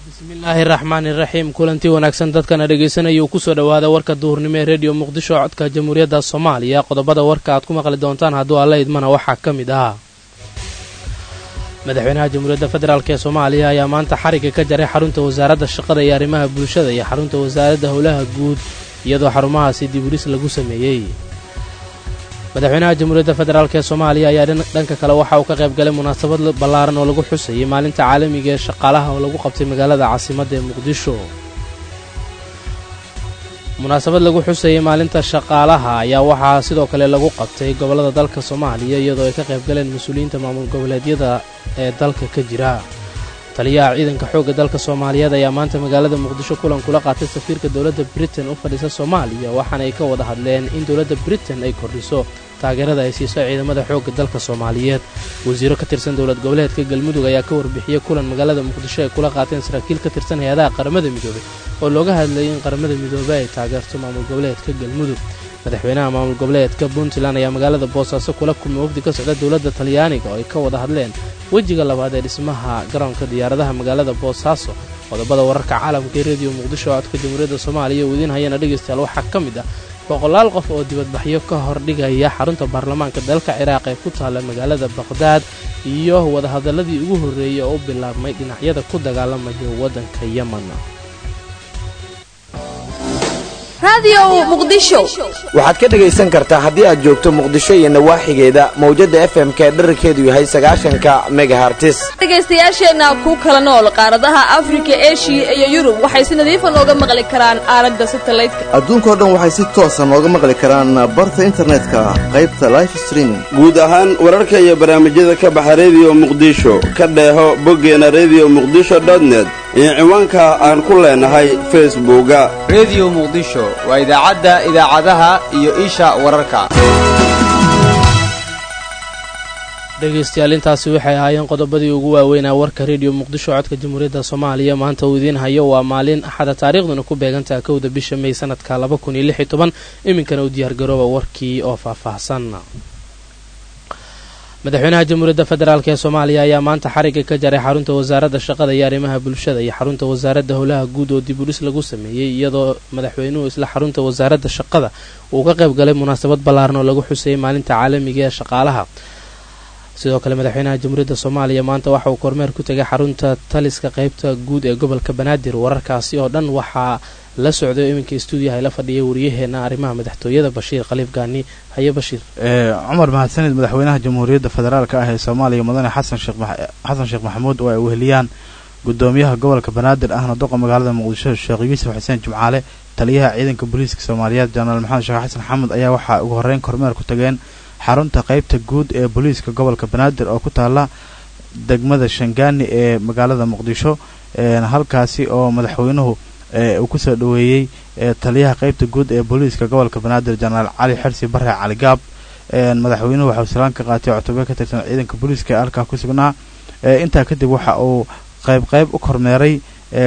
bismillaahi raxmaani raxiim kulantii wanaagsan dadkana dhegaysanaya uu kusoo dhowaada warka duhurnimo ee rediyo muqdisho codka jamhuuriyadda soomaaliya qodobada warka aad ku maqli doontaan hadduu alla idmana waxaa ka mid ah madaxweynaha jamhuuriyadda federaalk ee soomaaliya ayaa maanta xariga ka jaray xarunta wasaaradda shaqada iyo arrimaha bulshada iyo xarunta wasaaradda howlaha guud iyadoo xarumahaasi diburis lagu sameeyey madaxweynaha jamhuuriyadda federaalk ee soomaaliya ayaa dhanka kale waxa uu ka qayb galay munaasabad ballaaran oo lagu xusayay maalinta caalamiga ee shaqaalaha oo lagu qabtay magaalada caasimadda ee muqdisho munaasabad lagu xusayay maalinta shaqaalaha ayaa waxaa sidoo kale lagu qabtay gobollada dalka soomaaliya iyadoo ay ka qayb galeen mas-uuliyiinta maamul goboleedyada ee dalka ka jira taliyaha ciidanka xoogga dalka soomaaliyeed ayaa maanta magaalada muqdisho kulan kula qaatay safiirka dowladda britain u fadhiisa soomaaliya waxaana ay ka wada hadleen in dowladda britain ay kordhiso taageerada ay siiso ciidamada xoogga dalka soomaaliyeed wasiiro ka tirsan dowlad goboleedka galmudug ayaa ka warbixiyey kulan magaalada muqdisho ay kula qaateen saraakiil ka tirsan hay-adaha qaramada midoobey oo looga hadlayay in qaramada midoobey ay taageerto maamul goboleedka galmudug madaxweynaha maamul goboleedka puntland ayaa magaalada boosaaso kula kulmay wafdi ka socda dowladda talyaaniga oo ay ka wada hadleen wejiga labaad ee dhismaha garoonka diyaaradaha magaalada boosaaso qodobada wararka caalamka ee rediyo muqdisho codka jamhuuriyadda soomaaliya uu idiin hayana dhegaystayaal waxaa ka mid ah boqolaal qof oo dibadbaxyo ka hordhigaya xarunta baarlamaanka dalka ciraaq ee ku taalla magaalada baqhdaad iyo wadahadaladii ugu horreeyey oo u bilaabmay dhinacyada ku dagaalamaya waddanka yeman waxaad ka dhegaysan kartaa haddii aad joogto muqdisho iyo nawaaxigeeda mawjadda f m ka dherarkeedu yahay sagaashanka megahartis dhegaystayaasheenna ku kala nool qaaradaha afrika eshiya iyo yurub waxay si nadiifa nooga maqli karaan aalada satalaydka adduunkao dhan waxay si toosa nooga maqli karaan barta internetka qaybta life streaming guud ahaan wararka iyo barnaamijyada ka baxa rediyo muqdisho ka dheeho boggeena rediyo muqdisho dotnet iyo ciwaanka aan ku leenahay facebooka rediyo muqdisho waa idaacadda idaacadaha iyo isha wararka dhegaystayaal intaasi waxay ahaayeen qodobadii ugu waaweynaa warka rediyo muqdisho codka jamhuuriyadda soomaaliya maanta uu idiin hayo waa maalin axada taariikhduna ku beegantaha kowda bisha may sanadka laba kun iyo lix iyo toban iminkana u diyaargarooba warkii oo faahfaahsan madaxweynaha jamhuuriyadda federaalk ee soomaaliya ayaa maanta xariga ka jaray xarunta wasaaradda shaqada iyo arrimaha bulshada iyo xarunta wasaaradda howlaha guud oo dibudhis lagu sameeyey iyadoo madaxweynuhu isla xarunta wasaaradda shaqada uu ka qayb galay munaasabad ballaaran oo lagu xusayay maalinta caalamiga ee shaqaalaha sidoo kale madaxweynaha jamhuuriyadda soomaaliya maanta waxa uu kormeer ku tegay xarunta taliska qaybta guud ee gobolka banaadir wararkaasi oo dhan waxaa la socday iminka stuudiyaha la fadhiyay wariyaheena arrimaha madaxtooyada bashiir khaliif gaani haye bashiir cumar mahadsanid madaxweynaha jamhuuriyadda federaalk ah ee soomaaliya mudane xasan sheekh maxamuud oo ay weheliyaan gudoomiyaha gobolka banaadir ahna doqa magaalada muqdisho sheekh yuusuf xuseen jimcaale taliyaha ciidanka booliiska soomaaliyeed jenaraal maxamed sheekh xasan xamed ayaa waxaa ugu horreyn kormeer ku tageen xarunta qaybta guud ee booliiska gobolka banaadir oo ku taala degmada shangaani ee magaalada muqdisho halkaasi oo madaxweynuhu uu kusoo dhoweeyey taliyaha qaybta guud ee booliiska gobolka banaadir jenaraal cali xersi bare cali gaab madaxweynuhu waxauu salaan ka qaatay cutubyo ka tirsan ciidanka booliiska ee halkaa ku sugnaa intaa kadib waxa uu qayb qayb u kormeeray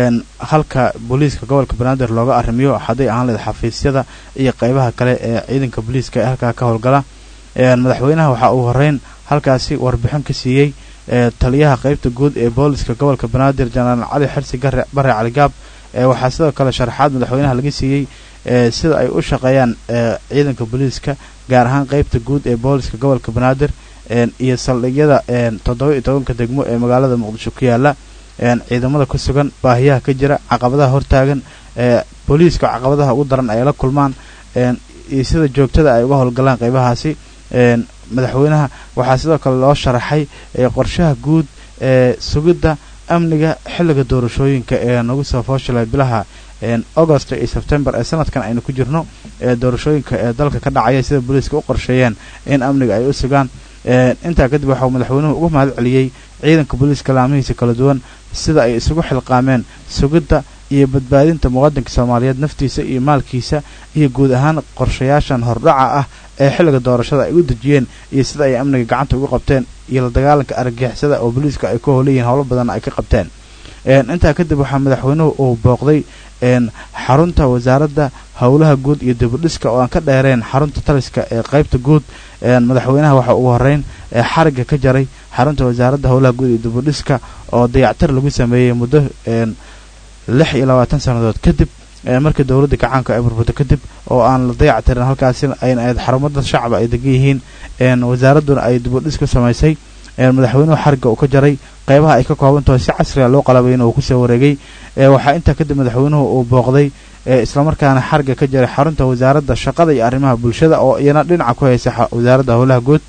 halka booliiska gobolka banaadir looga arrimiyo hadday ahaan leed xafiisyada iyo qaybaha kale ee ciidanka booliiska ee halkaa ka howlgala madaxweynaha waxa uu horeyn halkaasi warbixin ka siiyey taliyaha qaybta guud ee booliiska gobolka banaadir jenaraal cali xersi bare cali gaab waxaa sidoo kale sharaxaad madaxweynaha laga siiyey sida ay u shaqeeyaan ciidanka booliiska gaar ahaan qaybta guud ee booliiska gobolka banaadir iyo saldhigyada toddoba iyo tobanka degmo ee magaalada muqdisho ku yaala ciidamada ku sugan baahiyaha ka jira caqabadaha hortaagan booliiska caqabadaha ugu daran ay la kulmaan iyo sida joogtada ay uga howlgalaan qaybahaasi madaxweynaha waxaa sidoo kale loo sharaxay qorshaha guud ee sugidda amniga xilliga doorashooyinka ee nagu soo fooshalay bilaha augost iyo sebtembar ee sanadkan aynu ku jirno ee doorashooyinka ee dalka ka dhacaya sida booliiska u qorsheeyeen in amniga ay u sugaan intaa kadib waxauu madaxweynuhu ugu mahad celiyey ciidanka booliiska laamihiisa kala duwan sida ay isugu xilqaameen sugidda iyo badbaadinta muwaadinka soomaaliyeed naftiisa iyo maalkiisa iyo guud ahaan qorshayaashan hordhaca ah ee xilliga doorashada ay u dejiyeen iyo sida ay amniga gacanta uga qabteen iyo la dagaalanka argagixisada oo booliiska ay ku howlayihiin howlo badanna ay ka qabteen intaa kadib waxaa madaxweynuhu uu booqday xarunta wasaaradda howlaha guud iyo dibudhiska oo aan ka dheereen xarunta taliska ee qaybta guud madaxweynaha waxa ugu horeyn xariga ka jaray xarunta wasaaradda howlaha guud iyo dibudhiska oo dayactir lagu sameeyey muddo lix iyo labaatan sannadood kadib markii dowladda gacaanka ay burburto kadib oo aan la dayac tirin halkaasi ayna ayd xarumada shacaba ay degan yihiin wasaaradduna ay dibudhis ku samaysay madaxweynuhu xariga uu ka jaray qeybaha ay ka koobantaho si casriga loo qalabayna uu kusoo wareegay waxaa intaa kadib madaxweynuhu uu booqday islamarkaana xariga ka jaray xarunta wasaaradda shaqada iyo arrimaha bulshada oo iyana dhinaca ku haysa wasaaradda howlaha guud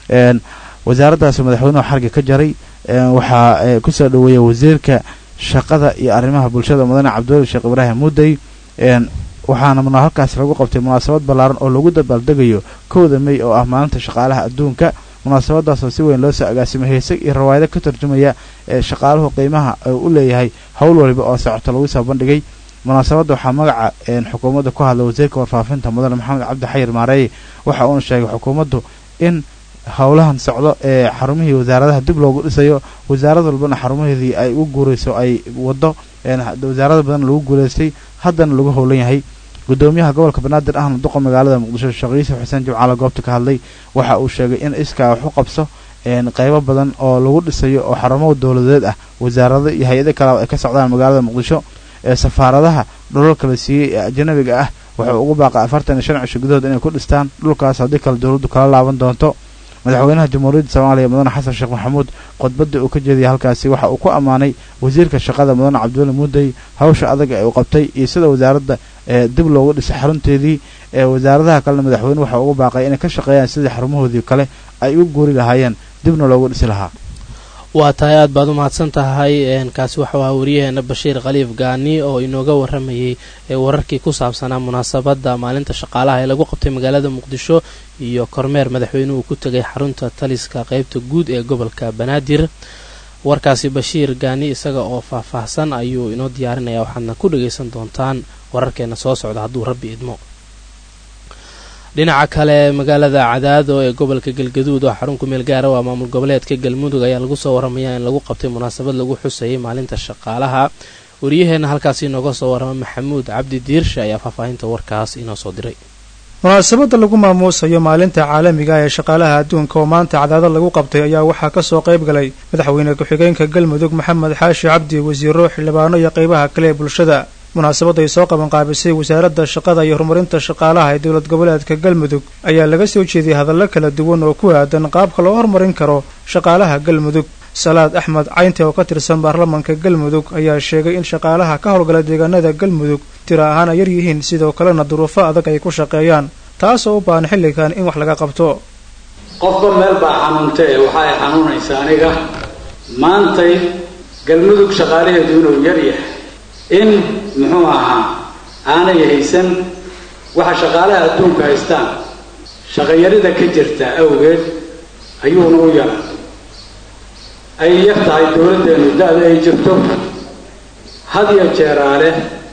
wasaaraddaas madaxweynuhu xariga ka jaray waxaa kusoo dhaweeyey wasiirka shaqada iyo arrimaha bulshada mudane cabdiweli sheekh ibraahim mudey waxaana muna halkaas lagu qabtay munaasabad ballaaran oo lagu dabaaldegayo kowda mey oo ah maalinta shaqaalaha adduunka munaasabadaasoo si weyn loo soo agaasimay heese iyo rawaayado ka tarjumaya ee shaqaaluhu qiimaha u leeyahay howl waliba oo socoto lagu soo bandhigay munaasabadda waxaa magaca xukuumadda ku hadla wasiirka warfaafinta mudane maxamed cabdi xayir maareeye waxa uuna sheegay xukuumaddu in howlahan socdo ee xarumihii wasaaradaha dib loogu dhisayo wasaarad walbana xarumaheedii ay u guurayso ay wado wasaarada badan lagu guulaystay haddana lagu howlan yahay gudoomiyaha gobolka banaadir ahna duqa magaalada muqdisho sheekh yuusuf xuseen jimcaale goobta ka hadlay waxa uu sheegay in iskaa wax u qabso qeybo badan oo lagu dhisayo oo xarumo dowladeed ah wasaarado iyo hay-ado kale ay ka socdaan magaalada muqdisho ee safaaradaha dhulalka la siiyey ee ajanabiga ah wuxuu ugu baaqay afartan iyo shan cisho gudahood inay ku dhistaan dhulkaas haddii kale dowladdu kala laaban doonto madaxweynaha jamhuuriyadda soomaaliya mudane xasan sheekh maxamuud khudbadda uu ka jeediyay halkaasi waxa uu ku ammaanay wasiirka shaqada mudane cabdiweli muudey hawsha adag ee uu qabtay iyo sida wasaaradda ee dib loogu dhisay xarunteedii ee wasaaradaha kalena madaxweyne waxa ugu baaqay inay ka shaqeeyaan sidii xarumahoodii kale ay u guuri lahaayeen dibna loogu dhisi lahaa waa tahay aad baad u mahadsan tahay kaasi waxau ahaa wariyaheena bashiir khaliif gaani oo inooga waramayay wararkii ku saabsanaa munaasabadda maalinta shaqaalaha ee lagu qabtay magaalada muqdisho iyo kormeer madaxweynuhu ku tegay xarunta taliska qeybta guud ee gobolka banaadir warkaasi bashiir gaani isaga oo faahfaahsan ayuu inoo diyaarinaya waxaadna ku dhagaysan doontaan wararkeena soo socda hadduu rabbi idmo dhinaca kale magaalada cadaado ee gobolka galgaduud oo xarun kumeel gaara waa maamul goboleedka galmudug ayaa lagu soo waramayaa in lagu qabtay munaasabad lagu xusayay maalinta shaqaalaha waryaheena halkaasi inooga soo warama maxamuud cabdi diirshe ayaa faahfaahinta warkaas inoo soo diray munaasabadda lagu maamuusayo maalinta caalamiga ee shaqaalaha adduunka oo maanta cadaado lagu qabtay ayaa waxaa ka soo qayb galay madaxweyne ku-xigeenka galmudug maxamed xaashi cabdi wasiiro xildhibaano iyo qaybaha kale ee bulshada munaasabadday soo qabanqaabisay wasaaradda shaqada iyo horumarinta shaqaalaha ee dowlad goboleedka galmudug ayaa laga soo jeediyey hadallo kala duwan oo ku aadan qaabka loo horumarin karo shaqaalaha galmudug salaad axmed caynte oo ka tirsan baarlamanka galmudug ayaa sheegay in shaqaalaha ka howlgala deegaanada galmudug tiro ahaan ay yar yihiin sidoo kalena duruufo adag ay ku shaqeeyaan taasoo u baahan xilligan in wax laga qabto qofba meel baa xanuuntee waxa ay xanuunaysa aniga maantay galmudug shaqaalaheedu inuu yar yahay in muxuu ahaa aanay haysan waxa shaqaalaha adduunka haystaan shaqayarida ka jirta awgeed ayuuna u yara ay yar tahay dowladdeenu da-da ay jirto had iyo jeeraale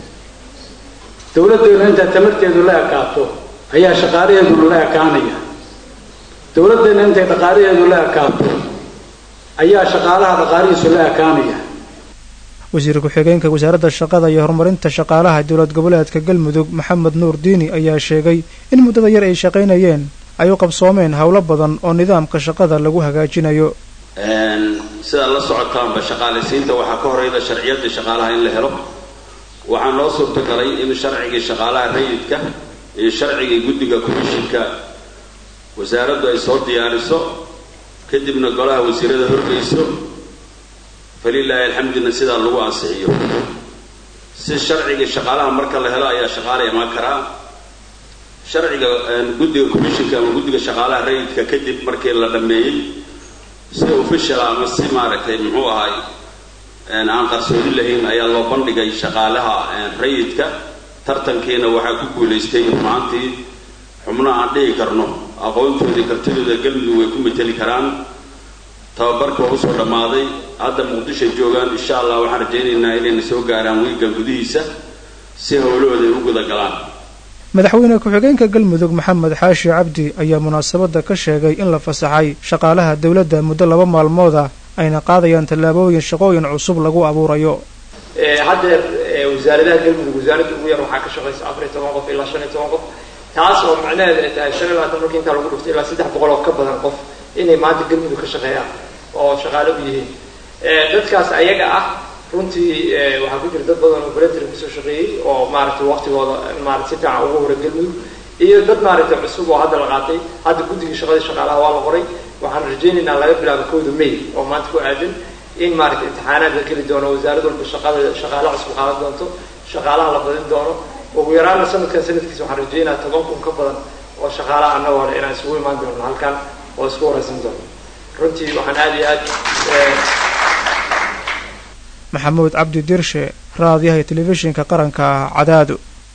dowladdeenu intaa tamarteedu la ekaato ayaa shaqaalaheeduna la ekaanaya dowladdeenu intay dhaqaalaheedu la ekaato ayaa shaqaalaha dhaqaalihiisu la ekaanaya wasiir ku-xigeenka wasaaradda shaqada iyo horumarinta shaqaalaha dowlad goboleedka galmudug maxamed nuur diini ayaa sheegay in muddada yar ay shaqaynayeen ay u qabsoomeen howlo badan oo nidaamka shaqada lagu hagaajinayo sidaad la socotaanba shaqaalaysiinta waxaa ka horeyda sharciyadii shaqaalaha in la helo waxaa noo suurtagalay in sharcigii shaqaalaha rayidka iyo sharcigii guddiga komishinka wasaaraddu ay soo diyaariso kadibna golaha wasiirada horgeyso falilaahi alxamdulillah sidaa lagu ansixiyo si sharcigii shaqaalaha marka la helo ayaa shaqaala imaan karaa sharciga guddiga commishinka ama guddiga shaqaalaha rayidka kadib markii la dhammeeyey si official ama si maaragtay muxuu ahay aan qarsoodi lahayn ayaa loo bandhigay shaqaalaha rayidka tartankiina waxaa ku guulaystay maantii xubno aan dhihi karno aqoontoodii kartidooda galmudug way ku mateli karaan tababarka waa usoo dhammaaday hadda muqdisho joogaan insha allah waxaan rajaynaynaa inayna soo gaaraan wiigan gudihiisa si howlahooda ay u guda galaan madaxweyne ku-xigeenka galmudug maxamed xaashi cabdi ayaa munaasabadda ka sheegay in la fasaxay shaqaalaha dowladda muddo laba maalmood ah ayna qaadayaan tallaabooyin shaqooyin cusub lagu abuurayo haddeer wasaaradaha galmudug wasaaradda ugu yar waxaa ka shaqaysa afar iyo toban qof ilaa shan iyo toban qof taas oo macnaheeda ay tahay shan iyo labaatan markii intaa lagu dhuftay ilaa saddex boqol oo ka badan qof inay maanta galmudug ka shaqeeyaan oo shaqaale u yihiin dadkaas ayaga ah runtii waxaa ku jira dad badan oo voluntary kusoo shaqeeyey oo maaragtay waqtigooda maarata si fiican ugu hora galmudug iyo dad maaragtay cusub oo hadda la qaatay hadda guddigii shaqadii shaqaalaha waa la qoray waxaan rajaynaynaa laga bilaabo kowda may oo maanta ku aadan in maaragtay imtixaanaad la geli doono wasaarad walba shaqada shaqaale cusub qaadan doonto shaqaalaha la badin doono ugu yaraana sanadkan sanadkiisa waxaan rajaynayaa toban kun ka badan oo shaqaalaha annagoo le inaan isugu imaan doono halkan oo isku waraysan doono runtii waxaan aada iyo aad maxamuud cabdi dirshe raadiyaha telefishinka qaranka cadaado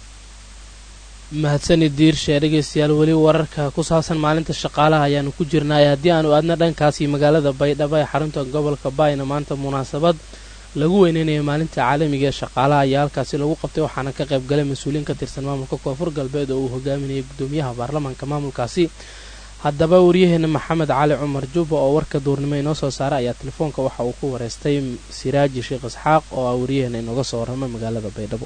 mahadsani diirshe dhegeystayaal weli wararka ku saabsan maalinta shaqaalaha ayaanu ku jirnaay haddii aanu aadna dhankaasi magaalada baydhabo ee xarunta gobolka baayna maanta munaasabad lagu weyneynaya maalinta caalamiga ee shaqaalaha ayaa halkaasi lagu qabtay waxaana ka qayb galay mas-uuliyiin ka tirsan maamulka koonfur galbeed oo uu hogaaminayay gudoomiyaha baarlamaanka maamulkaasi haddaba waryaheena maxamed cali cumar jubba oo warka duurnimo inoo soo saaray ayaa telefoonka waxa uu ku wareystay siraaji sheekh isxaaq oo ah waryaheena inooga soo warrama magaalada baydhabo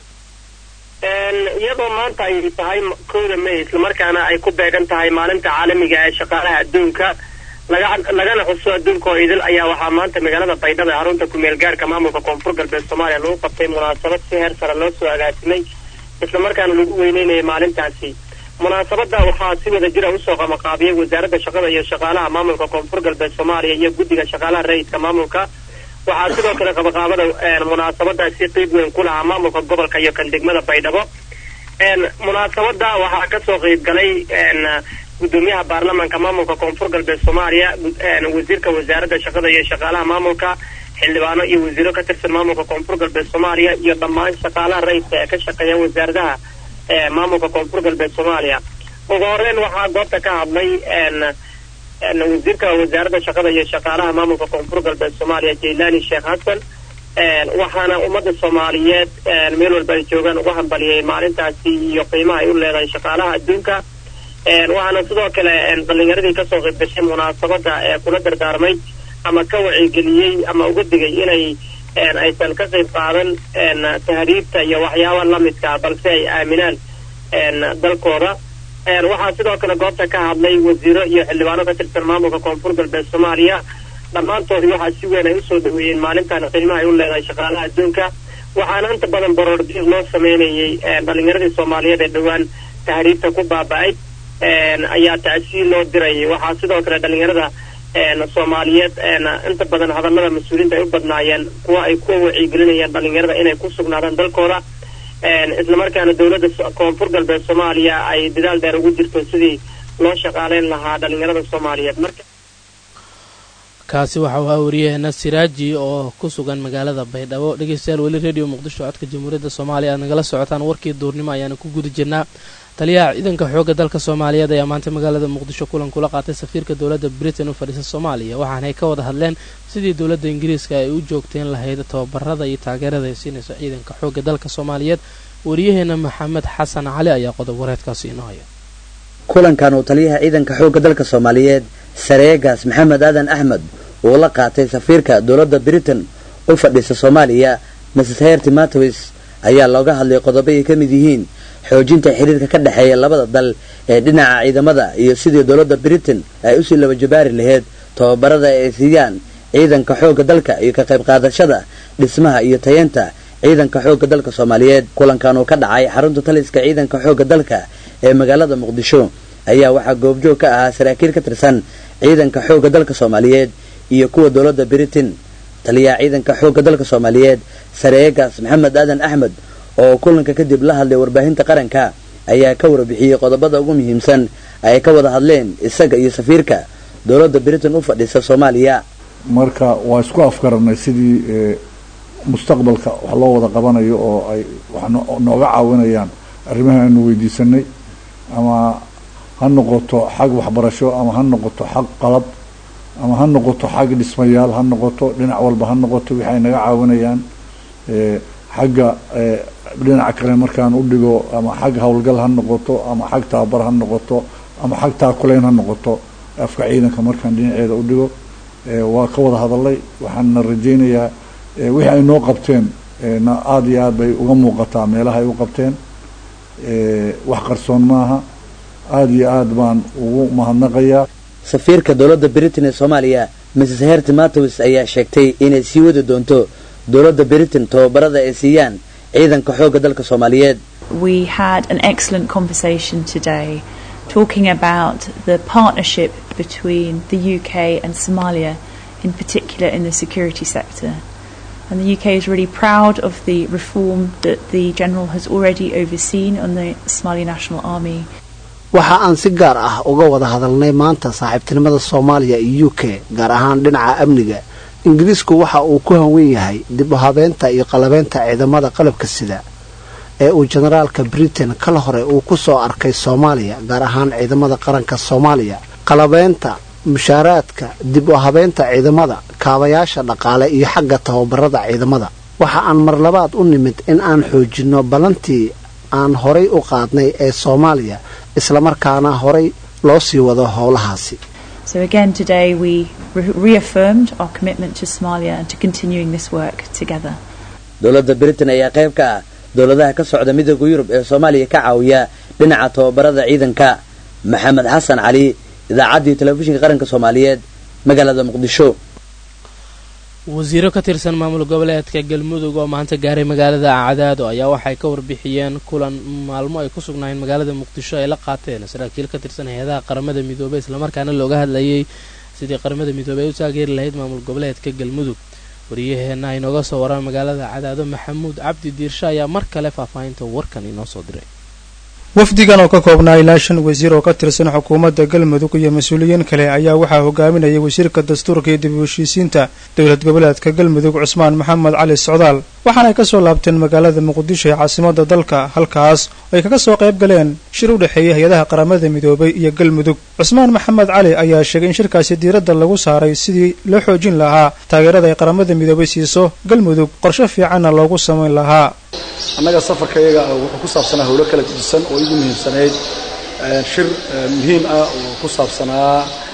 iyadoo maanta ay tahay kowda may islamarkaana ay ku beegan tahay maalinta caalamiga ee shaqaalaha adduunka lagana xuso adduunka oo idil ayaa waxaa maanta magaalada baydhabo ee xarunta kumeel gaarka maamulka koonfur galbeed soomaaliya lagu qabtay munaasabad si heer sare loo soo agaasimay islamarkaana lagu weyneynayay maalintaasi munaasabada waxaa si wada jira usoo qamaqaabiyay wasaaradda shaqada iyo shaqaalaha maamulka koonfur galbeed soomaaliya iyo guddiga shaqaalaha rayidka maamulka waxaa sidoo kale qabaqaabada munaasabadaasi qeyb weyn ku lahaa maamulka gobolka iyo kan degmada baydhabo munaasabada waxaa kasoo qeyb galay gudoomiyaha baarlamaanka maamulka koonfur galbeed soomaaliya wasiirka wasaaradda shaqada iyo shaqaalaha maamulka xildhibaano iyo wasiiro ka tirsan maamulka koonfur galbeed soomaaliya iyo dhammaan shaqaalaha rayidka ee ka shaqeeya wasaaradaha maamulka koonfur galbeed soomaaliya ugu horeyn waxaa goobta ka hadlay wasiirka wasaaradda shaqada iyo shaqaalaha maamulka koonfur galbeed soomaaliya jaylani sheekh xasan waxaana ummadda soomaaliyeed meel walba ay joogaan uga hambaliyay maalintaasi iyo qiimaha ay u leedahay shaqaalaha adduunka waxaana sidoo kale dhalinyaradii kasoo qayb gashay munaasabada ee kula dardaarmay ama ka wacigeliyey ama uga digay inay aysan ka qayb qaadan tahriibta iyo waxyaaba lamidka balse ay aaminaan dalkooda waxaa sidoo kale goobta ka hadlay wasiiro iyo xildhibaano ka tirsan maamulka koonfur galbeed soomaaliya dhammaantoodii waxaa si weyn ay usoo dhaweeyeen maalintan qiimaha ay u leedahay shaqaalaha adduunka waxaana inta badan baroordiiq loo sameynayay dhalinyaradii soomaaliyeed ee dhowaan tahriibta ku baaba-ay ayaa tacsiil loo dirayay waxaa sidoo kale dhalinyarada soomaaliyeed inta badan hadallada mas-uuliyiinta ay u badnaayeen kuwa ay ku wacyigelinayaan dhalinyarada inay ku sugnaadaan dalkooda islamarkaana dowladda koonfur galbeed soomaaliya ay dadaal dheer ugu jirto sidii loo shaqaaleyn lahaa dhalinyarada soomaaliyeed marka kaasi waxa uu ahaa wariyaheena siraaji oo ku sugan magaalada baydhabo dhegeystayaal weli radio muqdisho codka jamhuuriyadda soomaaliya aad nagala socotaan warkii duurnimo ayaana ku guda jirnaa taliyaha ciidanka xoogga dalka soomaaliyeed ayaa maanta magaalada muqdisho kulan kula qaatay safiirka dowladda britain u fadhiisa soomaaliya waxaanay ka wada hadleen sidii dowladda ingiriiska ay u joogteen lahayd tababarada iyo taageerada ay siinayso ciidanka xoogga dalka soomaaliyeed wariyaheena maxamed xasan cali ayaa qodob wareedkaasi inoo haya kulankan uu taliyaha ciidanka xoogga dalka soomaaliyeed sareegaas maxamed aadan axmed uu la qaatay safiirka dowladda britain u fadhiisa soomaaliya mrs herti matowis ayaa looga hadlay qodobo ay ka mid yihiin xoojinta xiriirka ka dhexeeya labada dal ee dhinaca ciidamada iyo sidii dowladda britain ay usii laba jabaari lahayd tababarada ay siiyaan ciidanka xoogga dalka iyo ka qayb qaadashada dhismaha iyo tayeenta ciidanka xoogga dalka soomaaliyeed kulankan uu ka dhacay xarunta taliska ciidanka xoogga dalka ee magaalada muqdisho ayaa waxaa goobjoog ka ahaa saraakiil ka tirsan ciidanka xoogga dalka soomaaliyeed iyo kuwa dowladda britain taliyaha ciidanka xoogga dalka soomaaliyeed sareegaas maxamed aadan axmed oo kulanka kadib la hadlay warbaahinta qaranka ayaa ka warbixiyey qodobada ugu muhiimsan ay ka wada hadleen isaga iyo safiirka dowladda britain u fadhiisa soomaaliya marka waa isku afgaranay sidii mustaqbalka wax loo wada qabanayo oo ay wax nooga caawinayaan arrimaha aanu weydiisanay ama ha noqoto xag waxbarasho ama ha noqoto xag qalab ama ha noqoto xag dhismayaal ha noqoto dhinac walba ha noqoto wixi ay naga caawinayaan xagga dhinaca kale markaan u dhigo ama xag howlgal ha noqoto ama xag tababar ha noqoto ama xag taakulayn ha noqoto afka ciidanka markaan dhinaceeda u dhigo waa ka wada hadalay waxaana rajaynayaa wixii ay noo qabteen na aada iyo aad bay uga muuqataa meelaha ay u qabteen wax qarsoon maaha aada iyo aad baan ugu mahadnaqayaa safiirka dowladda britain ee soomaaliya mrs herti matowis ayaa sheegtay inay sii wadi doonto dowladda britain tababarada ay siiyaan ciidanka xoogga dalka soomaaliyeed We had an excellent conversation today talking about the partnership between the UK and Somalia, in particular in the security sector. And the UK is really proud of the reform that the General has already overseen on the Somali National Army. waxa aan si gaar ah uga wada hadalnay maanta saaxiibtinimada soomaaliya iyo u k gaar ahaan dhinaca amniga ingiriisku waxa uu ku hanwen yahay dib u habeynta iyo qalabeynta ciidamada qalabka sida ee uu generaalka britain kala hore uu ku soo arkay soomaaliya gaar ahaan ciidamada qaranka soomaaliya qalabeynta mushaaraadka dib u habeynta ciidamada kaabayaasha dhaqaale iyo xagga tababarada ciidamada waxa aan mar labaad u nimid in aan xoojinno ballantii aan horay u qaadnay ee soomaaliya islamarkaana horay loo sii wado howlahaasi So again today we re- reaffirmed our commitment to Somalia and to continuing this work together. dowladda britain ayaa qayb ka ah dowladaha ka socda midooda yurub ee soomaaliya ka caawiya dhinaca tababarada ciidanka maxamed xasan cali idaacaddii telefishinka qaranka soomaaliyeed magaalada muqdisho wasiiro ka tirsan maamul goboleedka galmudug oo maanta gaaray magaalada cadaado ayaa waxay ka warbixiyeen kulan maalmo ay ku sugnaayeen magaalada muqdisho ay la qaateen saraakiil ka tirsan hay-adaha qaramada midoobey islamarkaana looga hadlayay sidii qaramada midoobey ay u taageeri lahayd maamul goboleedka galmudug wariyaheenna inooga soo waraan magaalada cadaado maxamuud cabdi diirshe ayaa mar kale faahfaahinta warkan inoo soo diray wafdigan oo ka koobnaa ilaa shan wasiir oo ka tirsan xukuumadda galmudug iyo mas-uuliyiin kale ayaa waxaa hogaaminayay wasiirka dastuurka iyo dib u heshiisiinta dowlad goboleedka galmudug cusmaan maxamed cali socdaal waxaana ay ka soo laabteen magaalada muqdisho ee caasimadda dalka halkaas oo ay kaga soo qayb galeen shir u dhexeeya hay-adaha qaramada midoobay iyo galmudug cusmaan maxamed cali ayaa sheegay in shirkaasi diiradda lagu saaray sidii loo xoojin lahaa taageerada ay qaramada midoobay siiso galmudug qorshe fiicanna loogu samayn lahaa annaga safarka iyaga wuxuu ku saabsanaa howlo kala gedisan oo igu muhiimsanayd shir muhiim ah oo ku saabsanaa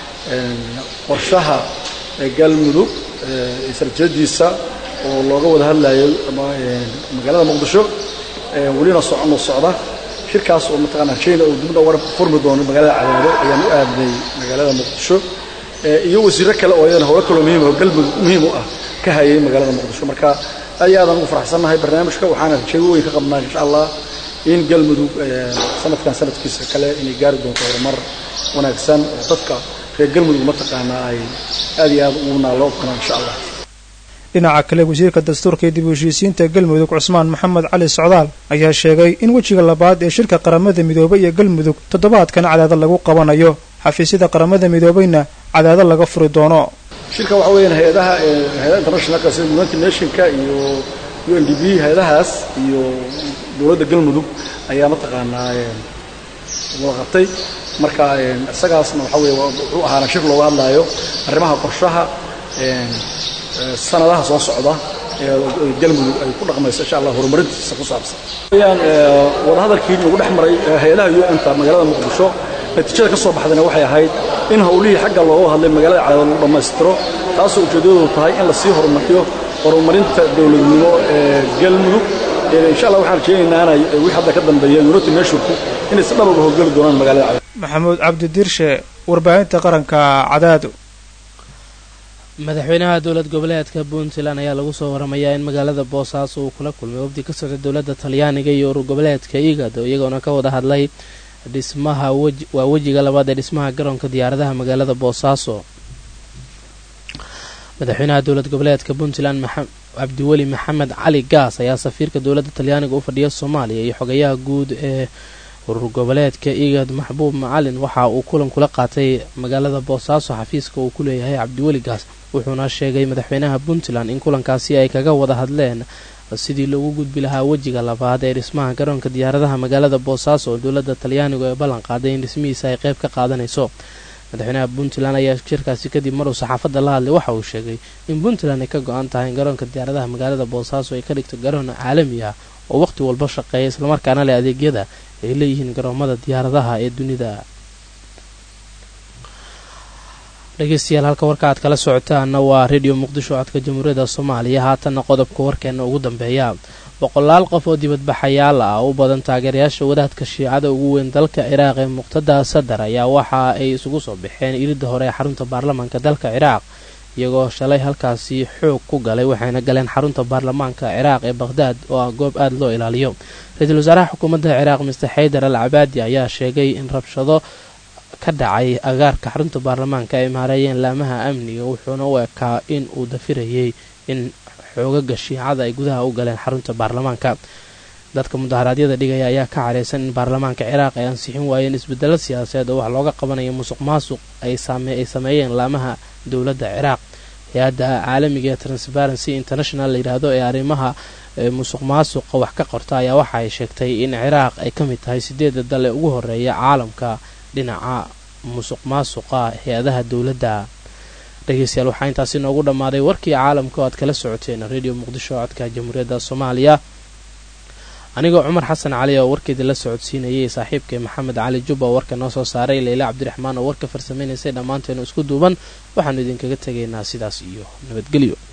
qorshaha galmudug sarjadiisa oo looga wada hadlayo magaalada muqdisho welina soconoo socda shirkaas oo mataqaanaa china uu dibna war furmi doono magaalada cadaado ayaan u aadnay magaalada muqdisho iyo wasiiro kale oo iyadana howlo kaloo muhiim oo galmudug muhiim u ah ka hayay magaalada muqdisho marka aad iyo aadaan ugu faraxsannahay barnaamijka waxaana rajeego weyn ka qabnaa insha allah in galmudug sanadkan sanadkiisa kale inay gaari doonto horumar wanaagsan oo dadka reer galmudug mataqaanaa ay aad iyo aad ugu naaloo kanaan insha allah dhinaca kale wasiirka dastuurka iyo dib u heshiisiinta galmudug cusmaan maxamed cali socdaal ayaa sheegay in wejiga labaad ee shirka qaramada midoobay iyo galmudug toddobaadkan cadaado lagu qabanayo xafiisyada qaramada midoobeyna cadaado laga furi doono shirka waxa weeyaan hay-adaha hay-adaha internationalka sida united nationka iyo u n d b hay-adahaas iyo dowladda galmudug ayaa mataqaanaa wada qabtay marka isagaasna waxa weeye wuxuu ahaana shir looga hadlaayo arrimaha qorshaha sanadaha soo socda ee galmudug ay ku dhaqmayso insha allah horumarintiisa ku saabsan weyaan wadahadalkii ugu dhex maray hay-adaha u n ta magaalada muqdisho natiijada ka soo baxdayna waxay ahayd in howlihii xagga looga hadlay magaalada cadaado lagu dhammaystiro taasoo ujeeddadoodu tahay in lasii horumariyo horumarinta dowladnimo ee galmudug insha allah waxaan rajeynaynaa inay wixii hadda ka dambeeya united nationku inay si dhab uga howlgeli doonaan magaalada cadaado maxamuud cabdi diirshe warbaahinta qaranka cadaado madaxweynaha dowlad goboleedka puntland ayaa lagu soo waramayaa in magaalada boosaaso uu kula kulmay wafdi ka socda dowladda talyaaniga iyo urur goboleedka igad iyagoona ka wada hadlay dhismaha waa wejiga labaad ee dhismaha garoonka diyaaradaha magaalada boosaaso madaxweynaha dowlad goboleedka puntland cabdiweli maxamed cali gaas ayaa safiirka dowladda talyaaniga u fadhiya soomaaliya iyo xogayaha guud ee urur goboleedka igad maxbuub macalin waxa uu kulan kula qaatay magaalada boosaaso xafiiska uu ku leeyahay cabdiweli gaas wuxuuna sheegay madaxweynaha puntland in kulankaasi ay kaga wada hadleen sidii loogu gudbi lahaa wejiga labaad ee dhismaha garoonka diyaaradaha magaalada boosaaso oo dowladda talyaanigu ee ballan qaaday in dhismihiisa ay qayb ka qaadanayso madaxweynaha puntland ayaa shirkaasi kadib maruu saxaafadda la hadlay waxa uu sheegay in puntland ay ka go-an tahay in garoonka diyaaradaha magaalada boosaaso ay ka dhigto garoon caalami ah oo waqhti walba shaqeeya islamarkaana leh adeegyada ay leeyihiin garoomada diyaaradaha ee dunida dhegeystayaal halka warka aad kala socotaana waa redio muqdisho codka jamhuuriyadda soomaaliya haatanna qodobka warkeena ugu dambeeya boqolaal qof oo dibadbaxayaal ah u badan taageerayaasha wadaadka shiicada ugu weyn dalka ciraaq ee muqtada sadar ayaa waxa ay isugu soo baxeen iridda hore ee xarunta baarlamaanka dalka ciraaq iyagoo shalay halkaasi xoog ku galay waxayna galeen xarunta baarlamaanka ciraaq ee bakhdaad oo ah goob aada loo ilaaliyo ra-iisul wasaaraha xukuumadda ciraaq mister xaydar al cabaadi ayaa sheegay in rabshado ka dhacay agaarka xarunta baarlamaanka ay maareeyeen laamaha amniga wuxuuna u ekaa in uu dafirayay in xoogaga shiicada ay gudaha u galeen xarunta baarlamaanka dadka mudaharaadyada dhigaya ayaa ka careysan in baarlamaanka ciraaq ay ansixin waayeen isbedelo siyaasadeed oo wax looga qabanayo musuq maasuq ay sameeyeen laamaha dowladda ciraaq hay-adda caalamiga ee transparency international layidhaahdo ee arrimaha musuq maasuqa wax ka qorta ayaa waxa ay sheegtay in ciraaq ay ka mid tahay sideeda dal ee ugu horeeya caalamka dhinaca musuq maasuqa hay-adaha dowladda dhegeystayaal waxaa intaasi noogu dhammaaday warkii caalamka oo aad kala socoteen radio muqdisho codka jamhuuriyadda soomaaliya anigoo cumar xasan cali oo warkeedii la socodsiinayay saaxiibkay maxamed cali jubba oo warka noo soo saaray leyle cabdiraxmaan oo warka farsamaynaysay dhammaanteenu isku duuban waxaanu idinkaga tegaynaa sidaas iyo nabadgelyo